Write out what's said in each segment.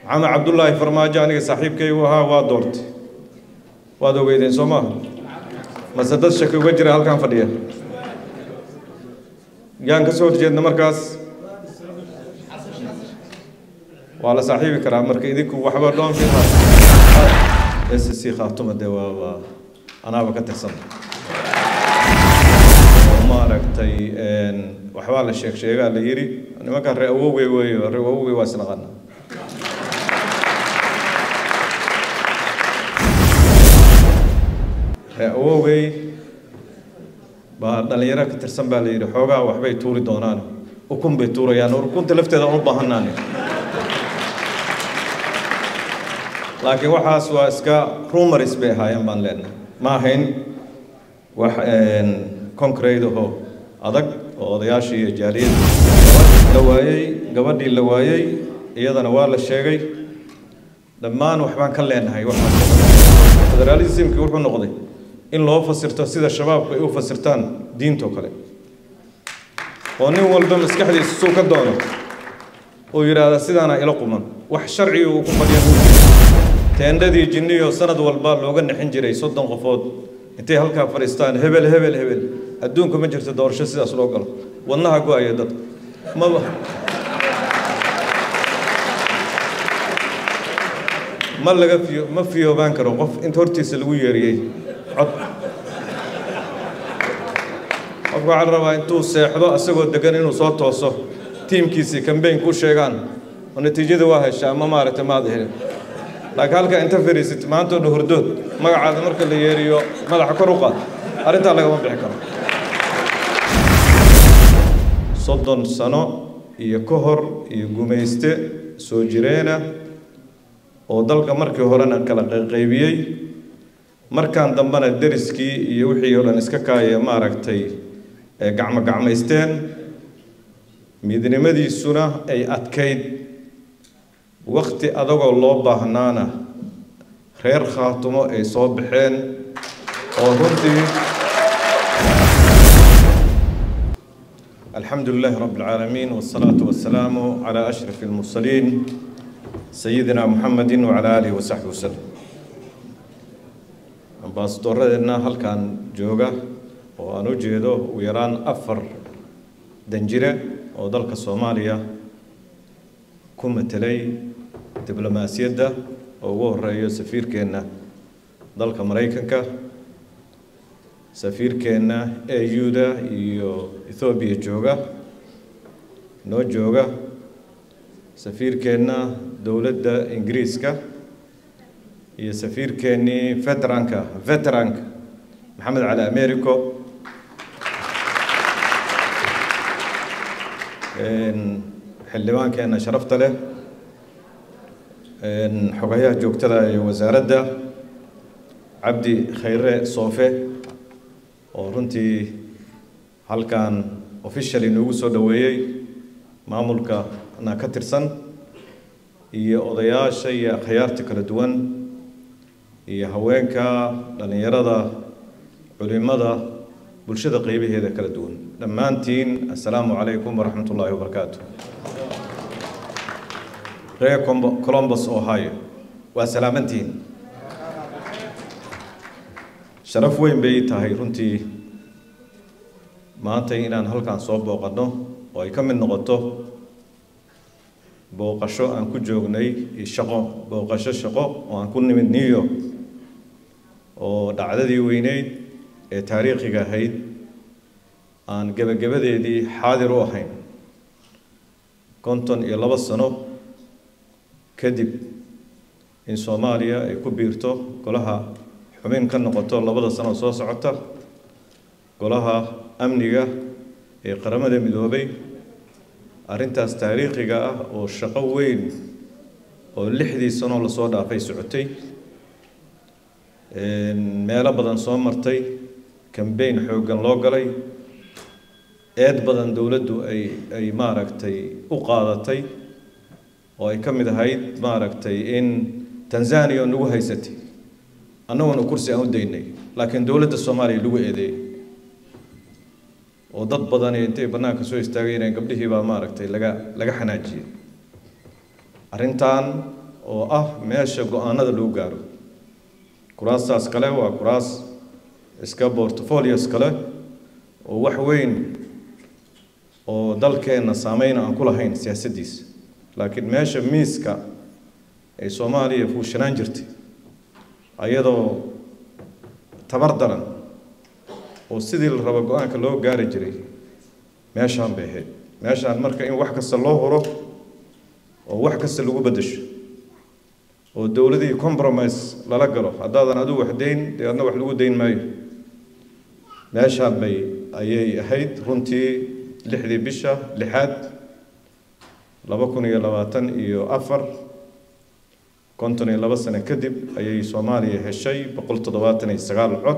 maxamed cabdullaahi farmaajo aniga saaxiibkaygu ahaa waa doortay waad ogeydeen soo maaha mase dad shaki uga jira halkan fadhiya yaan ka soo horjeedna markaas waa la saaxiibi karaa marka idinku waxba dhoon fi s c khaatuma dee waa waa anaaba ka tirsan oo maaragtay waxbaa la sheeg sheegaa la yidhi nimankan ree awowgey weeyo ree awowgey waa isnaqana ree awowgey baa dhalinyaro ka tirsan baa la yidhi xoogaa waxbay tuuri doonaan ukun bay tuurayaan ukunta lafteeda aan u baahanaan laakiin waxaas waa iska rumaris bay ahaayeen baan leenahay ma ahayn wax concrete ahoo adag oo odayaashii iyo jaaliyadda la waayey gabadhii la waayey iyadana waa la sheegay dhammaan waxbaan ka leenahay waxaan federalismki wuxuu noqday in loo fasirto sida shabaabku ay u fasirtaan diintoo kale oo nin walba maskaxdiisa suu ka doono uu yidhaahda sidaana ila quman wax sharciga uu ku fadhiya teendhadii jinniyo sanad walba looga nixin jiray soddon qofood intay halkaa fadhiistaan hebel hebel hebel adduunka ma jirto doorasho sidaas loo galo wadnaha go-aya dad maba ma laga fiyo ma fiyoobaan karo qof inta hortiisa lagu yeeriyey cod qofka waxaa la rabaa intuu seexdo asagoo degan inuu soo tooso tiimkiisii kambeynku u sheegaan oo natiijada waa heshaa ma maaragtay maad helin laakiin halka inta fariisid maanta oo dhan hurdood magacaada marka la yeeriyo madaxa kor u qaad arrintaa lagama bixi karo soddon sano iyo ka hor iyo gumayste soo jireena oo dalka markii horena kala qayqaybiyey markaan dambena deriskii iyo wixii oo dhan iska kaaya maaragtay gacmo gacmaysteen midnimadiisuna ay adkayd wakti adagoo loo baahnaana reer khaatumo ay soo baxeen oo runtii alxamdu lilahi rabi اlcaalamiin wالsalaatu wasalaamu calى ashraf اlmursaliin sayidina muxamedi wacala aalihi wasaxbi waslem ambaasadoradeenna halkan jooga oo aan u jeedo ugu yaraan afar danjire oo dalka soomaaliya ku matelay diblomaasiyadda oo ugu horeeyo safiirkeenna dalka maraykanka safiirkeenna au-da iyo ethoobiya jooga noo jooga safiirkeenna dowladda ingiriiska iyo safiirkeennii veteranka veteranka maxamed cali americo xildhibaankeenna sharafta leh xogayaha joogtada ee wasaaradda cabdi khayre soofe oo runtii halkan officially noogu soo dhoweeyey maamulkana ka tirsan iyo odayaasha iyo akhyaarta kala duwan iyo haweenka dhallinyarada culimada bulshada qeybaheeda kala duwan dhammaantiin assalaamu calaykum waraxmat ullaahi wabarakaatu reer colombus ohio waa salaamantihiin sharaf weyn bay tahay runtii maanta inaan halkan soo booqanno oo ay ka mid noqoto booqasho aan ku joognay iyo shaqo booqasho shaqo oo aan ku nimid new york oo dhacdadii weyneyd ee taariikhiga ahayd aan gebagabadeedii xaadir u ahayn konton iyo labo sano kadib in soomaaliya ay ku biirto golaha xubin ka noqoto labada sano soo socota golaha amniga ee qaramada midoobay arrintaas taariikhiga ah oo shaqo weyn oo lixdii sanoo lasoo dhaafay socotay meelo badan soo martay kambeyn xooggan loo galay eed badan dowladdu ay ay maaragtay u qaadatay oo ay ka mid ahayd maaragtay in tanzania nagu haysatay annaguna kursi aan u daynay laakiin dowladda soomaaliya lagu eedeeyey oo dad badani intay bannaanka soo istaagayeen gabdhihii baa maaragtay laga laga xanaajiyey arrintan oo ah meesha go-aanada lagu gaaro kuraastaas kale waa kuraas iska portfolios kale oo wax weyn oo dalkeenna saameyna aan ku lahayn siyaasaddiisa laakiin meesha miiska ay soomaaliya fuushanaan jirtay ayadoo tabar daran oo sidii la rabo go-aanka loo gaari jiray meeshaan bay ahayd meeshaan marka in wax kasta loo huro oo wax kasta lagu beddesho oo dowladii compromise lala galo haddaadan adigu wax dayn dee adna wax lagu dayn maayo meeshaan bay ayay ahayd runtii lixdii bisha lixaad laba kun iyo labaatan iyo afar konton iyo laba sano kadib ayay soomaaliya heshay boqol toddobaatan iyo sagaal cod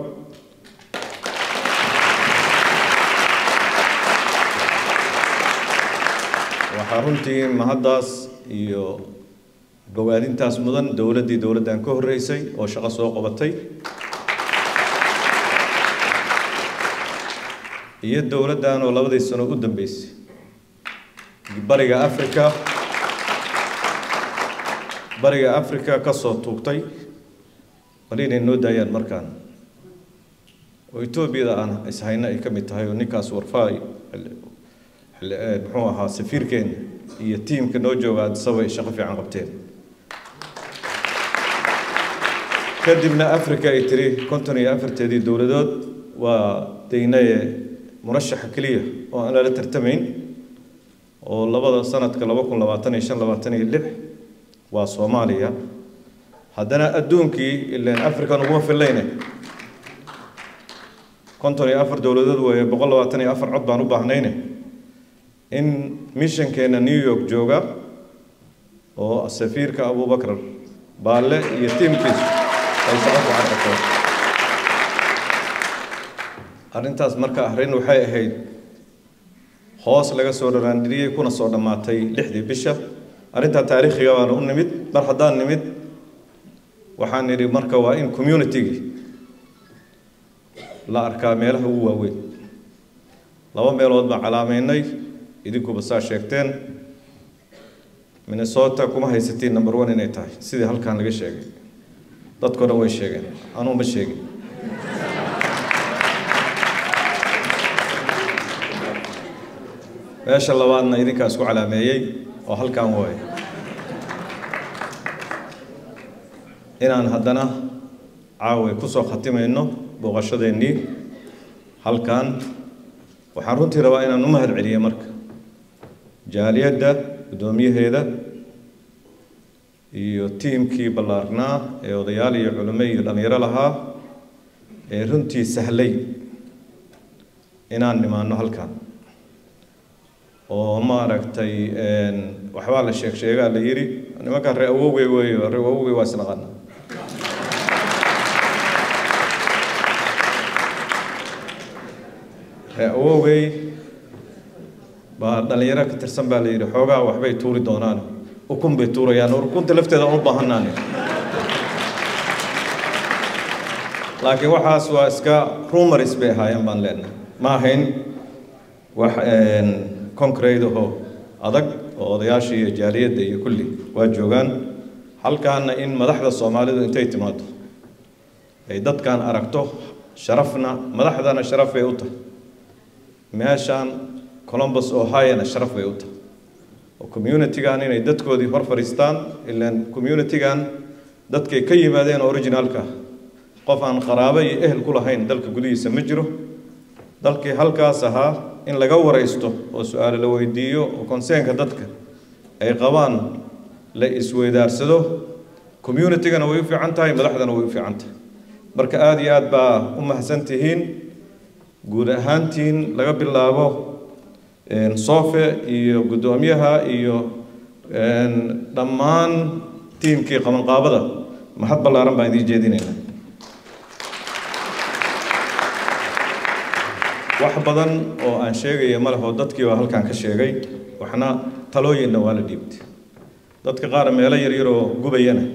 waxaa runtii mahaddaas iyo bogaadintaas mudan dowladdii dowladdan ka horreysay oo shaqo soo qabatay iyo dowladdan oo labadii sano u dambeysay bariga africa bariga africa ka soo tuugtay bal inay noo daayaan markaan oo etoobiyada aan ishayno ay ka mid tahay oo ninkaas warfaa muxuu ahaa safiirkeena iyo tiimka noo jooga addisaba ay shaqo fiican qabteen kadibna africa ay tiri konton iyo afarteedii dowladood waa daynaye murashaxa keliya oo aan lala tartamayn oo labada sanadka laba kun labaatan iyo shan labaatan iyo lix waa soomaaliya haddana adduunkii ilaan african uguma fillayne konton iyo afar dowladood weeye boqol labaatan iyo afar cod baan u baahnayne in mishankeena new york jooga oo safiirka abubakar baalle iyo tiimkiisu ay shaqo fiican qabteen arrintaas marka arrin waxay ahayd hoos laga soo dharaandhiriyey kuna soo dhammaatay lixdii bisha arrintaa taariikhiga baana u nimid mar haddaan nimid waxaan nidhi marka waa in communitygii la arkaa meelaha ugu waaweyn laba meelood baan calaameynay idinkuba saa sheegteen minnesota kuma haysatiin number one inay tahay sidii halkan laga sheegay dadkao dhan way sheegeen anuu ma sheegin meesha labaadna idinkaa isku calaameeyey oo halkan waaye inaan haddana caawa kusoo khatimayno booqashadeennii halkan waxaan runtii rabaa inaan u mahad celiyo marka jaaliyadda guddoomiyaheeda iyo tiimkii ballaarnaa ee odayaal iyo culimo iyo dhallinyaro lahaa ee runtii sahlay inaan nimaano halkan oo maaragtay waxbaa la sheeg sheegaa la yidhi nimankaan ree awowgey weeyo ree awowgey waa isnaqana ree awowgey baa dhallinyaro ka tirsan baa la yidhi xoogaa waxbay tuuri doonaan ukun bay tuurayaan ukunta lafteeda aan u baahanaani laakiin waxaas waa iska rumaris bay ahaayeen baan leenahay ma ahayn wax concrete ahoo adag oo odayaashii iyo jaaliyadda iyo kulli waa joogaan halkaana in madaxda soomaalidu intay timaado ay dadkan aragto sharafna madaxdana sharaf bay u tahay meeshaan columbus ohiona sharaf bay u tahay oo communitygan inay dadkoodii hor fadhiistaan ilaan communitygan dadkay ka yimaadeen originalka qof aan qaraabo iyo ehel ku lahayn dalka gudihiisa ma jiro dalkii halkaas ahaa in laga waraysto oo su-aalo la weydiiyo oo conseenka dadka ay qabaan la isweydaarsado communitygana way u fiican tahay madaxdana way u fiican tahay marka aada iyo aad baa u mahadsan tihiin guud ahaantiin laga bilaabo sofe iyo guddoomiyaha iyo dhammaan tiimkii qabanqaabada mahad ballaaran baan idiin jeedinaynaa wax badan oo aan sheegaya ma leho dadkii baa halkan ka sheegay waxna talooyinna waa la dhiibtay dadka qaar meelo yaryaroo gubayana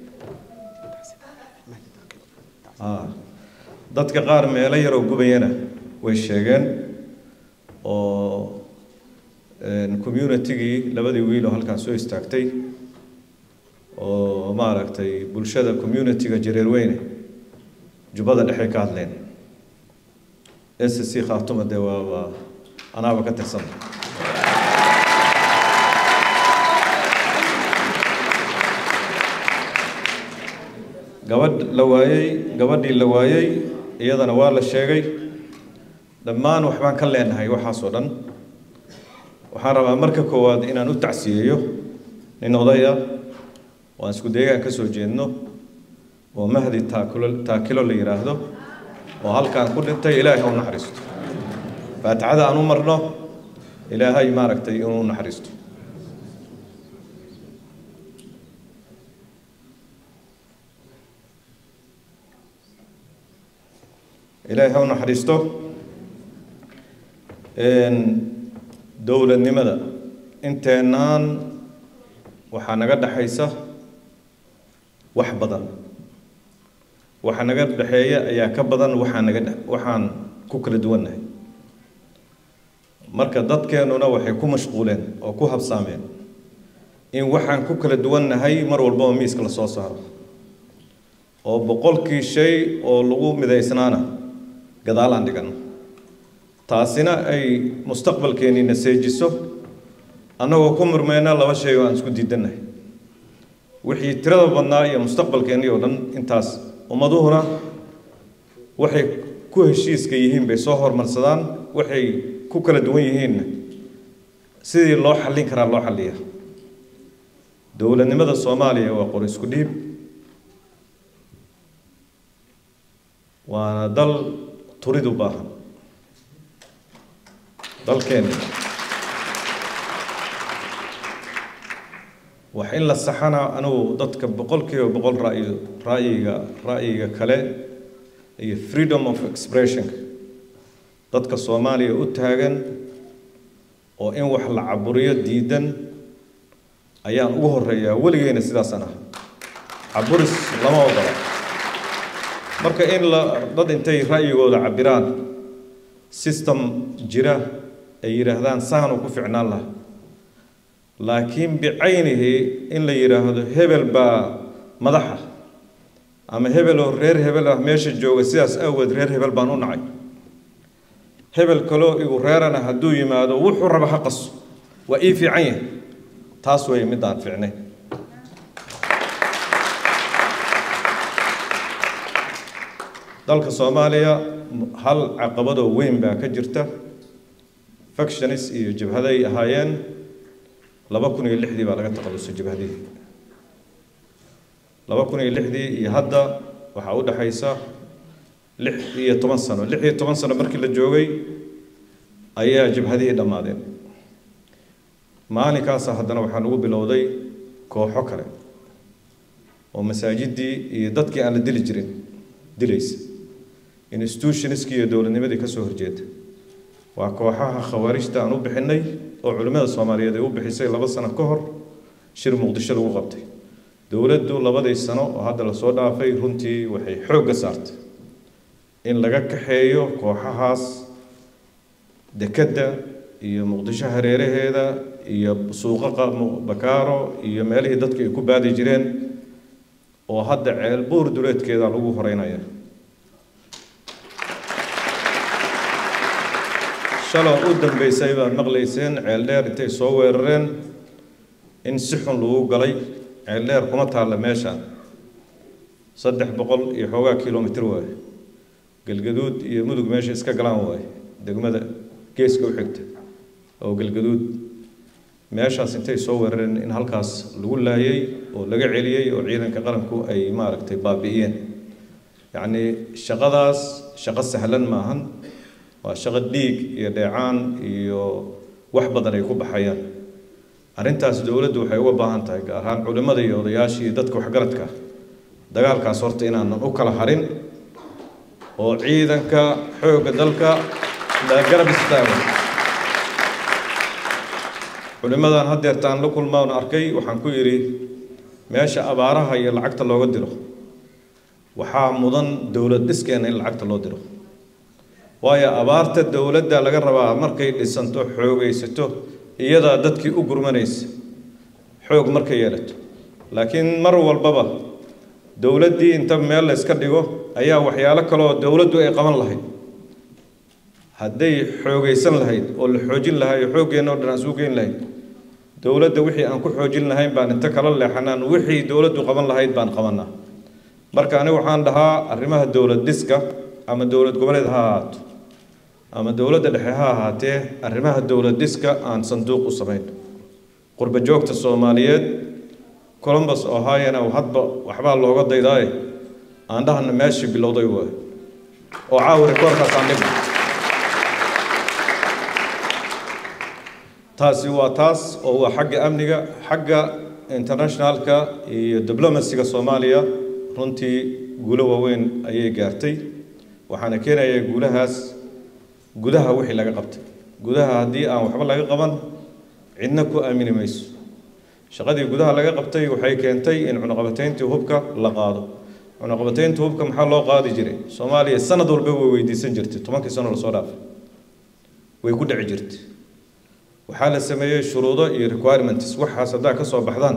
dadka qaar meelo yaroo gubayana way sheegeen oo communitygii labadii wiil oo halkan soo istaagtay oo maaragtay bulshada community-ga jareerweyne jubbada dhexey ka hadleen s c khaatuma dee waa waa anaaba ka tirsan gabadh la waayey gabadhii la waayey iyadana waa la sheegay dhammaan waxbaan ka leenahay waxaasoo dhan waxaan rabaa marka koowaad inaan u tacsiyeeyo nin oday ah oo aan isku deegaan ka soo jeedno oo mahdi taakilo taakilo la yidhaahdo oo halkaan ku dhintay ilaahay ha u naxariisto faatixada aan u marno ilaahay maaragtay inuu u naxariisto ilaahay ha u naxariisto dowladnimada inteennaan waxaa naga dhexaysa wax badan waxa naga dhexeeya ayaa ka badan waxaa naga dhe waxaan ku kala duwannahay marka dadkeennuna waxay ku mashquuleen oo ku habsaameen in waxaan ku kala duwannahay mar walbaba miiska la soo saaro oo boqolkii shay oo lagu midaysnaana gadaal aan dhigano taasina ay mustaqbalkeennina seejiso annagoo ku murmeyna laba shay oo aan isku diidannahay wixii tirada badnaa iyo mustaqbalkeennii oo dhan intaas ummaduhuna waxay ku heshiiska yihiin bay soo hormarsadaan waxay ku kala duwan yihiinna sidii loo xallin karaa loo xalliya dowladnimada soomaaliya waa qor isku dhiib waana dal turid u baahan dalkeena wax in la saxana anugu dadka boqolkiiba boqol ra'yi ra'yiga ra'yiga kale iyo freedom of expression dadka soomaaliya u taagan oo in wax la caburiyo diidan ayaan ugu horeeyaa weligeyna sidaasaan ah caburis lama ogola marka in la dad intay ra'yigooda cabiraan system jira ay yidhaahdaan saanu ku ficnaan laha laakiin bicaynihi in la yidhaahdo hebel baa madaxa ama hebel oo reer hebel ah meesha jooga sidaas awgeed reer hebel baan u nacay hebel kaloo igu reerana hadduu yimaado wuxuu raba ha qaso waa ii fiican yahay taas weeye midaan fiicnay dalka soomaaliya hal caqabadoo weyn baa ka jirta factionis iyo jabhaday ahaayeen laba kun iyo lixdii baa laga taqalusay jabhadihii laba kun iyo lixdii iyo hadda waxaa u dhexaysa lix iyo toban sano lix iyo toban sano markii la joogay ayaa jabhadihii dhammaadeen maalinkaasa haddana waxaa lagu bilowday kooxo kale oo masaajidii iyo dadkii aan la dili jirin dilaysa institutionskii iyo dowladnimadii ka soo horjeeda waa kooxaha khawaarijta aan u bixinay oo culimmada soomaaliyeed ay u bixisay laba sano ka hor shir muqdisho lagu qabtay dowladdu labadii sano oo hadda lasoo dhaafay runtii waxay xoogga saartay in laga kaxeeyo kooxahaas dekedda iyo muqdisho hareeraheeda iyo suuqa bakaaro iyo meelihii dadku ay ku baadi jireen oo hadda ceel buur duleedkeeda lagu horeynaya shaloo u dambeysay baad maqlayseen ceel dheer intay soo weerareen in si xun lagu galay ceel dheer kuma taalla meeshaan saddex boqol iyo xoogaa kilomitr waaye galgaduud iyo mudug meesha iska galaan waaye degmada geeska u xigta oo galgaduud meeshaas intay soo weerareen in halkaas lagu laayay oo laga celiyey oo ciidanka qaranku ay maaragtay baabi'iyeen yacnii shaqadaas shaqo sahlan maahan waa shaqo dhiig iyo dheecaan iyo wax badan ay ku baxayaan arrintaas dowladdu waxay uga baahan tahay gaar ahaan culimmada iyo odayaashii iyo dadka waxgaradka dagaalkaas horta inaanan u kala harin oo ciidanka xoogga dalka la garab istaago culimmadan haddeertaan la kulmaan arkay waxaan ku yidhi meesha abaaraha iyo lacagta looga diro waxaa mudan dowlad dhiskeena in lacagta loo diro waayo abaarta dowladda laga rabaa markay dhisanto xoogaysato iyadaa dadkii u gurmanaysa xoog markay yeelato laakiin mar walbaba dowladdii inta meel la iska dhigo ayaa waxyaalo kaleoo dowladdu ay qaban lahayd hadday xoogaysan lahayd oo la xoojin lahaa oo xooggeenna o dhan aan suu geyn lahayd dowladda wixii aan ku xoojin lahayn baan inta kala leexanaan wixii dowladdu qaban lahayd baan qabanaa marka aniga waxaan dhahaa arrimaha dowlad dhiska ama dowlad goboleed ha ahaato ama dowladda dhexe ha ahaatee arrimaha dowlad dhiska aan sanduuq u samayn qurba joogta soomaaliyeed columbus ohiona hadba waxbaa looga daydaaye aan dhahana meeshii bilowday waay oo caawa rikoorkaas aan dhigno taasi waa taas oo waa xagga amniga xagga internationalka iyo diblomasiga soomaaliya runtii guulo waaweyn ayay gaartay waxaana keenayaa guulahaas gudaha wixii laga qabtay gudaha haddii aan waxba laga qaban cidna ku aamini mayso shaqadii gudaha laga qabtay waxay keentay in cunuqabatayntii hubka la qaado cunuqabataynta hubka maxaa loo qaadi jiray soomaaliya sanad walba way weydiisan jirtay tobankii sano lasoo dhaafay way ku dhici jirtay waxaa la sameeyey shuruudo iyo requirements waxaas haddaa ka soo baxdaan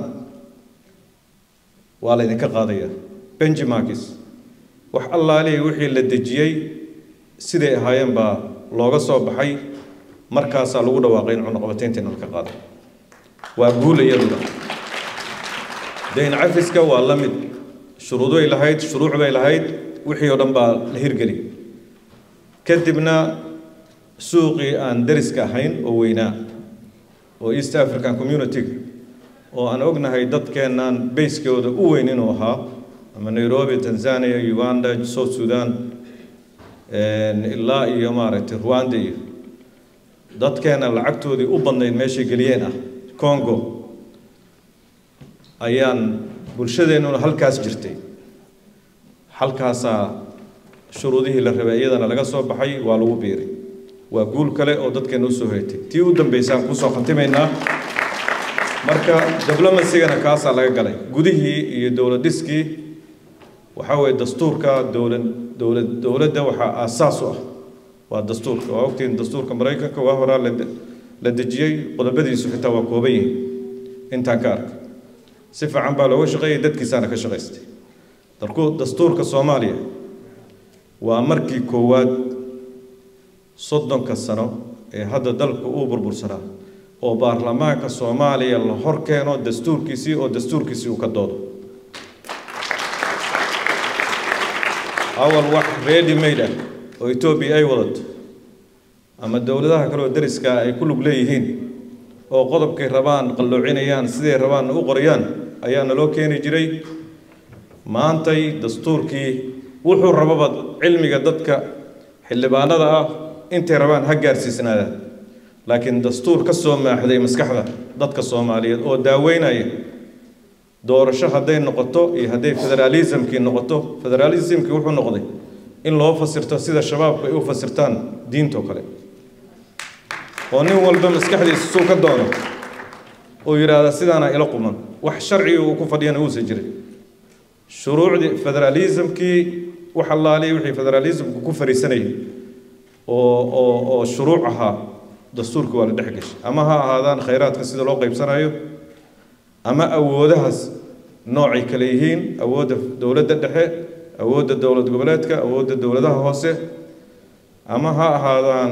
waa laydinka qaadayaa benjimarkis wax allaalihi wixii la dejiyey siday ahaayeen baa looga soo baxay markaasaa lagu dhawaaqay in cunuqabataynta in halka qaado waa guul iyaduna dayn cafiska waa la mid shuruudoy lahayd shuruuc bay lahayd wixii oo dhan baa la hirgeli kadibna suuqii aan dariska ahayn oo weynaa oo east african community oo aan ognahay dadkeennan bayskooda u weyn inuu ahaa ama nairobi tanzania uganda south sudan ilaa iyo maaragtay rwanda iyo dadkeena lacagtoodii u badnayd meeshay geliyeen ah congo ayaan bulshadeennuna halkaas jirtay halkaasaa shuruudihii la rabay iyadana laga soo baxay waa lagu biiray waa guul kale oo dadkeena usoo hoytay tii u dambaysaan kusoo khatimaynaa marka diblomasigana kaasaa laga galay gudihii iyo dowlad dhiskii waxaa weeye dastuurka dowlad dowlad dowladda waxaa aasaas u ah waa dastuurka waa ogtiin dastuurka maraykanka waa horaa la la dejiyey qodobadiisu xitaa waa kooban yihiin intaan ka arka si fiican baa looga shaqeeyay dadkiisaana ka shaqaystay dalku dastuurka soomaaliya waa markii koowaad soddonka sano ee hadda dalku uu burbursanaa oo baarlamaanka soomaaliya la hor keeno dastuurkiisii oo dastuurkiisii uu ka doodo awal wax ready made ah oo etoobiya ay wadato ama dowladaha kale oo dariska ay ku lug leeyihiin oo qodobkay rabaan qalloocinayaan siday rabaan u qorayaan ayaa naloo keeni jiray maantay dastuurkii wuxuu rababa cilmiga dadka xildhibaanada ah intay rabaan ha gaarsiisnaadaan laakiin dastuur ka soo maaxday maskaxda dadka soomaaliyeed oo daaweynaya doorasho hadday noqoto iyo hadday federaalismkii noqoto federaalismkii wuxuu noqday in loo fasirto sida shabaabku ay u fasirtaan diintoo kale oo nin walba maskaxdiisa suu ka doono uu yidhaahda sidaana ila quman wax sharciga uu ku fadhiyana uusan jirin shuruucdii federaalismkii wax allaaliya wixii federaalismku ku fariisanayay oo oo oo shuruuc ahaa dastuurka waa la dhex gashay ama ha ahaadaan khayraadka sida loo qaybsanayo ama awoodahaas noocay kale yihiin awoodda dowladda dhexe awoodda dowlad goboleedka awoodda dowladaha hoose ama ha ahaadaan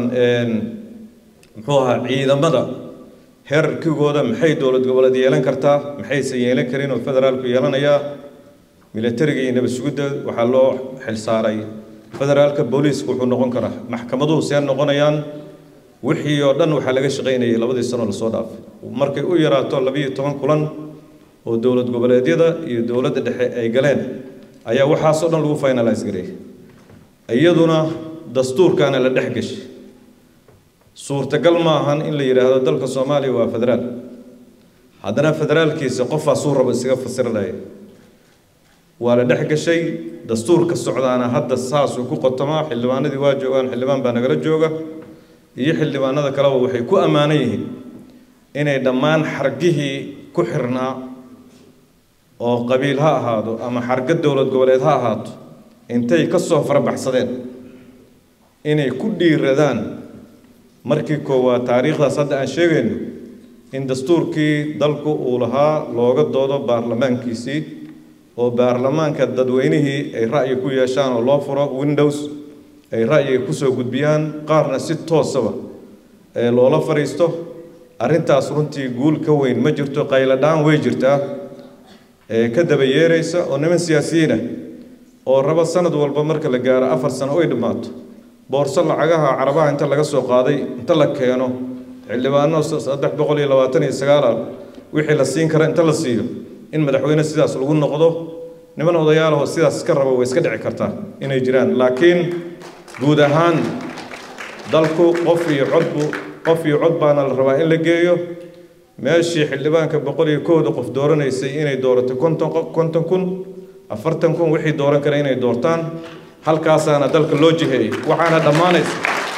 muxuu ahaa ciidamada heerarkigooda maxay dowlad goboleed yeelan kartaa maxayse yeelan karin oo federaalku yeelanayaa militariga iyo nabad sugidda waxaa loo xilsaaray federaalka booliiska wuxuu noqon karaa maxkamaduhu see noqonayaan wixii oo dhan waxaa laga shaqaynayay labadii sano lasoo dhaafay markay u yaraato labiyo toban kulan oo dowlad goboleedyada iyo dowladda dhexe ay galeen ayaa waxaasoo dhan lagu finalize gareeyay iyaduna dastuurkaana la dhex gashay suurtagal ma ahan in la yidhaahdo dalka soomaaliya waa federaal haddana federaalkiisa qofaa suu rabo isaga fasiranaya waa la dhex gashay dastuurka socdaana hadda saasuu ku qotomaa xildhibaanadii waa joogaan xildhibaan baa nagala jooga iyo xildhibaanada kaleba waxay ku ammaanan yihiin inay dhammaan xargihii ku xirnaa oo qabiil ha ahaado ama xarga dowlad goboleed ha ahaato intay ka soo farabaxsadeen inay ku dhiiradaan markii koowaad taariikhdaas hadda aan sheegayno in dastuurkii dalku uu lahaa looga doodo baarlamaankiisii oo baarlamaanka dadweynihii ay ra'yi ku yeeshaan oo loo furo windows ay ra'yiga kusoo gudbiyaan qaarna si toosaba ee loola fadhiisto arrintaas runtii guul ka weyn ma jirto qayladhaan way jirtaa ee ka daba yeeraysa oo niman siyaasiyiinah oo raba sanad walba marka la gaaro afar sano oy dhammaato boorso lacagaha carabaha inta laga soo qaaday inta la keeno xildhibaano saddex boqol iyo labaatan iyo sagaala wixii la siin kara inta la siiyo in madaxweyne sidaas lagu noqdo niman odayaalahoo sidaas iska raba way iska dhici kartaa inay jiraan laakiin guud ahaan dalku qof iyo codbu qof iyo cod baana la rabaa in la geeyo meeshii xildhibaanka boqol iyo kooda qof dooranaysay inay doorato konton konton kun afartan kun wixii dooran kara inay doortaan halkaasaana dalka loo jiheeyey waxaana dhammaanaysa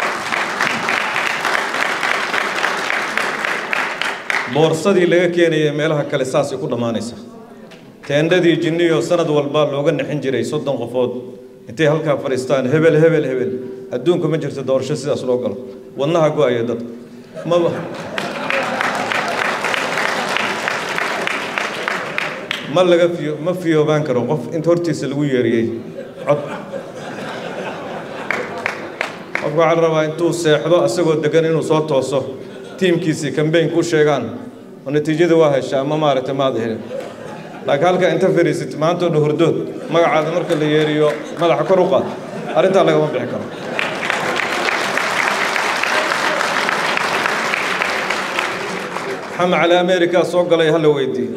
boorsadii laga keenayay meelaha kale saasay ku dhammaanaysa teendhadii jinniyo sanad walba looga nixin jiray soddon qofood intay halkaa fadhiistaan hebel hebel hebel adduunka ma jirto doorasho sidaas loo galo wadnaha go-aya dad maba ma laga fiyo ma fiyoobaan karo qof inta hortiisa lagu yeeriyey cod qofka waxaa la rabaa intuu seexdo asagoo degan inuu soo tooso tiimkiisii kambayn ku sheegaan oo natiijada waa heshaa ama maaragtay maad helin laakiin halkaa inta fadhiisid maantoo dhan hurdood magacaada marka la yeeriyo madaxa kor u qaad arrintaa lagama bixi karo maxamed cali america soo galay hala weydii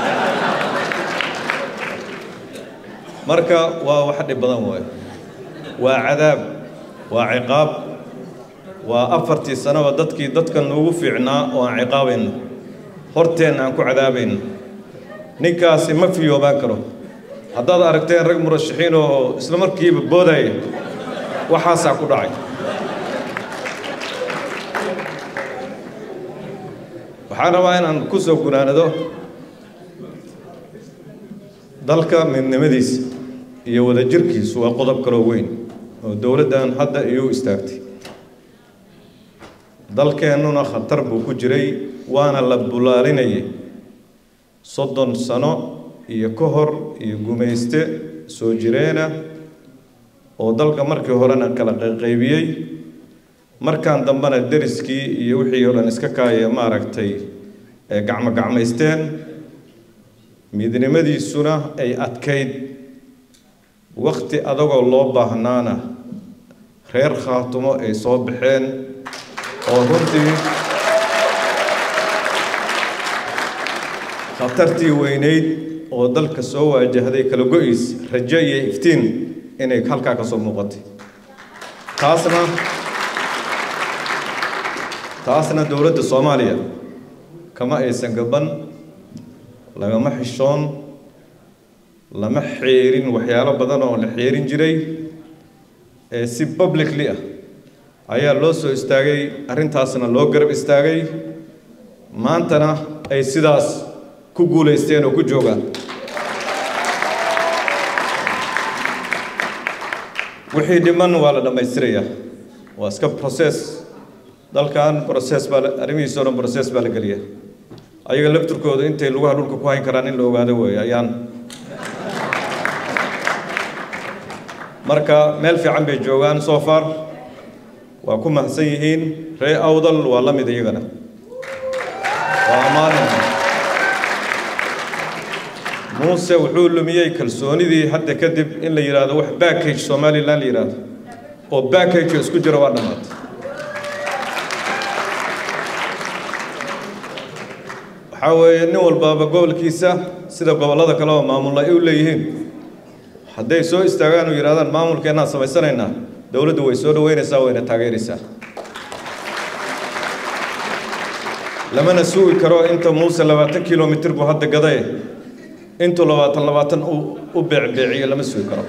marka waa wax dhib badan waayo waa cadaab waa ciqaab waa afartii sanaba dadkii dadka nuugu fiicnaa oo aan ciqaabayno horteenna aan ku cadaabayno ninkaasi ma fiyoobaan karo haddaad aragteen rag murashaxiin oo isla markiiba boodaya waxaasaa ku dhacay waxaan rabaa inaan ku soo gunaanado dalka midnimadiisa iyo wadajirkiisu waa qodob kaloo weyn oo dowladdan hadda iyuu istaagtay dalkeennuna khatar buu ku jiray waana la bulaalinayay soddon sano iyo ka hor iyo gumayste soo jireena oo dalka markii horena kala qayqaybiyey markaan dambena deriskii iyo wixii oo dhan iska kaaya maaragtay gacmo gacmaysteen midnimadiisuna ay adkayd wakti adagoo loo baahnaana reer khaatumo ay soo baxeen oo runtii khatartii weynayd oo dalka soo waajahday kala go-iis rajo iyo iftiin inay halkaa ka soo muuqatay taasna taasna dowladda soomaaliya kama aysan gaban lagama xishoon lama xeerin waxyaalo badan oo la xeerin jiray ee si publicly ah ayaa loo soo istaagay arrintaasna loo garab istaagay maantana ay sidaas ku guulaysteen oo ku joogaan wixii dhiman waa la dhammaystirayaa waa iska process dalkan process baa arrimihiisa o dhan process baa la geliya ayaga lafturkooda intay lugaha dhulka ku hayn karaan in la ogaado weeye ayaan marka meel fiican bay joogaan so far waa ku mahadsan yihiin ree awdal waa la mid iyagana waa ammaanayna muuse wuxuu lumiyey kalsoonidii hadda kadib in la yidhaahdo wax backage somalilan la yidhaahdo oo backage isku jira waa dhammaatay waxaa weeye nin walbaaba gobolkiisa sida gobollada kale oo maamulla ay u leeyihiin hadday soo istaagaan oo yidhahdaan maamulkeennaan samaysanaynaa dowladdu way soo dhaweynaysaa wayna taageeraysaa lamana sugi karo inta muuse labaatan kilomitir buu hadda gadaye intuu labaatan labaatan u beecbeeciyo lama sugi karo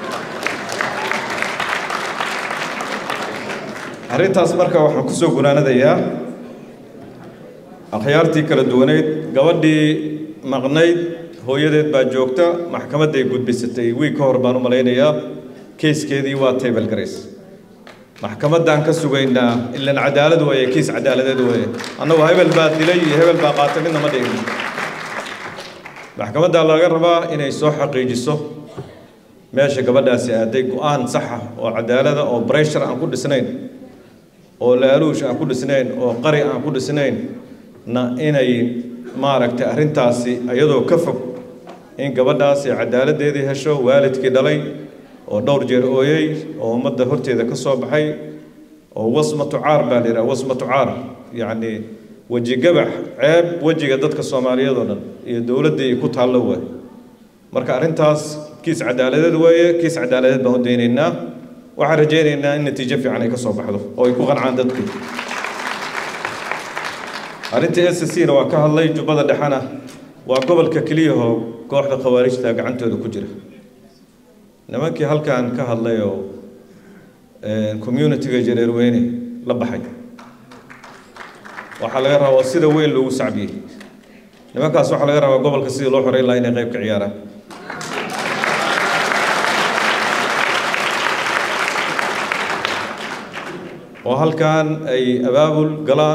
arrintaas marka waxaan ku soo gunaanadayaa akhyaartii kala duwaneyd gabadhii maqnayd hooyadeed baa joogta maxkamadday gudbisatay wiig ka hor baan u malaynayaa keyskeedii waa table grace maxkamaddaan ka sugaynaa ilan cadaalad weeye kiis cadaaladeed weeye annagu hebel baa dilay iyo hebel baa qaatay midna ma dhigin maxkamaddaa laga rabaa inay soo xaqiijiso meesha gabadhaasi aaday go-aan saxa oo cadaalada oo breshar aan ku dhisnayn oo laaluush aan ku dhisnayn oo qari aan ku dhisnayn na inay maaragtay arrintaasi iyadoo ka fog in gabadhaasi cadaaladdeedii hesho waalidkii dhalay oo dhowr jeer ooyey oo ummadda horteeda ka soo baxay oo wasmatu caar baa la yidhaha wasmatu caar yacni weji gabax ceeb wejiga dadka soomaaliyeed oo dhan iyo dowladda iyo ku taallo waay marka arrintaas kiis cadaaladeed weeye kiis cadaaladeed baan u daynaynaa waxaan rajaynaynaa in natiijo fiican ay ka soo baxdo oo ay ku qancaan dadku arrinta s c na waa ka hadlay jubbada dhexena waa gobolka keliyahoo kooxda khawaarijta gacantooda ku jira nimankii halkan ka hadlay oo communitiga jareerweyne la baxay waxaa laga rabaa sida weyn loogu sacbiyey nimankaas waxaa laga rabaa gobolka sidii loo xoreyn lahaa inay qayb ka ciyaaraan oo halkan ay abaabul galaan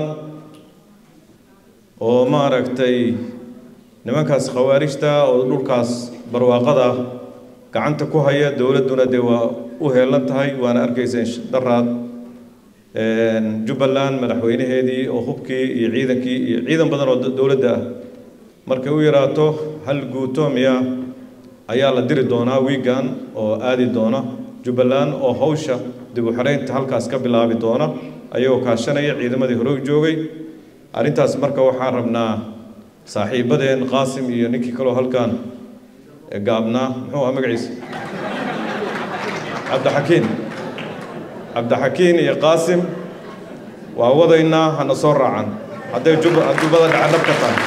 oo maaragtay nimankaas khawaarijta oo dhulkaas barwaaqada gacanta ku haya dowladduna dee waa u heelan tahay waana arkayseen daraad jubbaland madaxweynaheedii oo hubkii iyo ciidankii iyo ciidan badan oo dowladda ah markay u yaraato hal guuto miya ayaa la diri doonaa wiigan oo aadi doona jubbaland oo hawsha dib u xidhaynta halkaas ka bilaabi doona ayagoo kaashanaya ciidamadii hore u joogay arrintaas marka waxaan rabnaa saaxiibadeen qaasim iyo ninkii kaloo halkan gaabnaa muxuu aha magaciisa cabdixakiin cabdixakiin iyo qaasim waa wadaynaa hana soo raacan hadday jubbada dhaca dhab ka tahay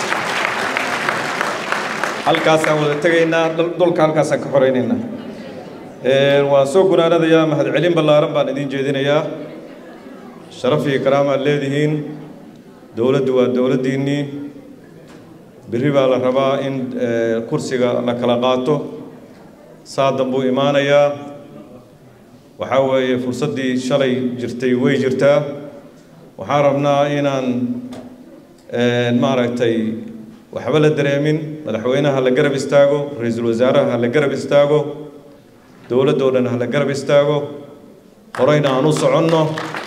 halkaasaan wada tegaynaa dhulka halkaasaan ka xoraynaynaa waan soo gunaanadayaa mahadcelin ballaaran baan idiin jeedinayaa sharaf iyo karaamaad leedihiin dowladdu waa dowladdiinnii berri baa la rabaa in kursiga la kala qaato saadan buu imaanayaa waxaa weeye fursaddii shalay jirtay way jirtaa waxaan rabnaa inaan maaragtay waxba la dareemin madaxweynaha la garab istaago ra-iisul wasaaraha ha la garab istaago dowladdoo dhan ha la garab istaago horeyna aan u soconno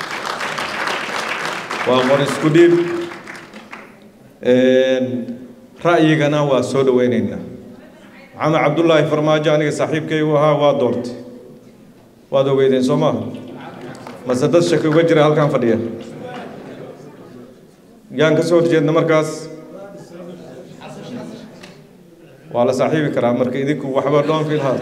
waa qor isku dhiib ra'yigana waa soo dhoweynaynaa maxamed cabdullaahi farmaajo aniga saaxiibkaygu ahaa waa doortay waad ogeydeen soo maaha mase dad shaki uga jira halkan fadhiya yaan ka soo horjeedna markaas waa la saaxiibi karaa marka idinku waxba dhoon filhaa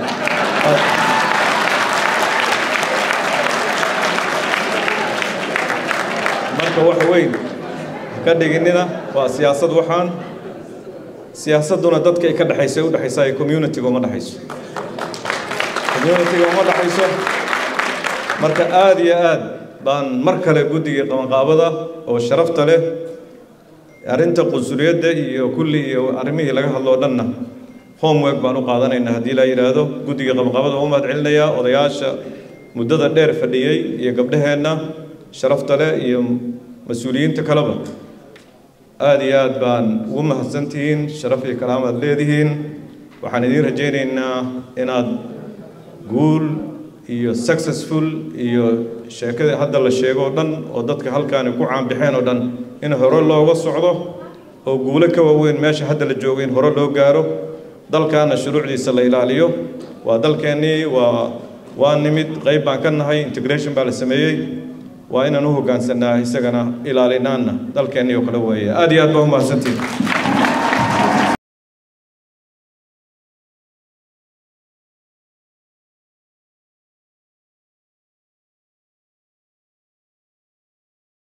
marka wax weyn ka dhiginina waa siyaasad waxaan siyaasadduna dadka ay ka dhexaysa u dhexaysa ee communitiga uma dhexayso communitiga uma dhexayso marka aada iyo aad baan mar kale guddigii qabanqaabada oo sharafta leh arrinta qunsuliyadda iyo kulli iyo arrimihii laga hadloo dhanna homework baan u qaadanaynaa haddii la yidhaahdo guddiga qabanqaabada u mahad celinayaa odayaasha muddada dheer fadhiyey iyo gabdhaheenna sharafta leh iyo mas-uuliyiinta kaleba aada iyo aad baan ugu mahadsantihiin sharaf iyo kalaamaad leedihiin waxaan idiin rajaynaynaa inaad guul iyo successful iyo sheekadii hadda la sheego o dhan oo dadka halkaani ku caanbixeen oo dhan in hore looga socdo oo guulo ka waaweyn meesha hadda la joogo in hore loo gaaro dalkaana shuruucdiisa la ilaaliyo waa dalkeennii waa waa nimid qayb baan ka nahay integration baa la sameeyey waa inaan u hoggaansanaa isagana ilaalinaanna dalkeennii oo kale weeye aad iyo aad baa u mahadsantihin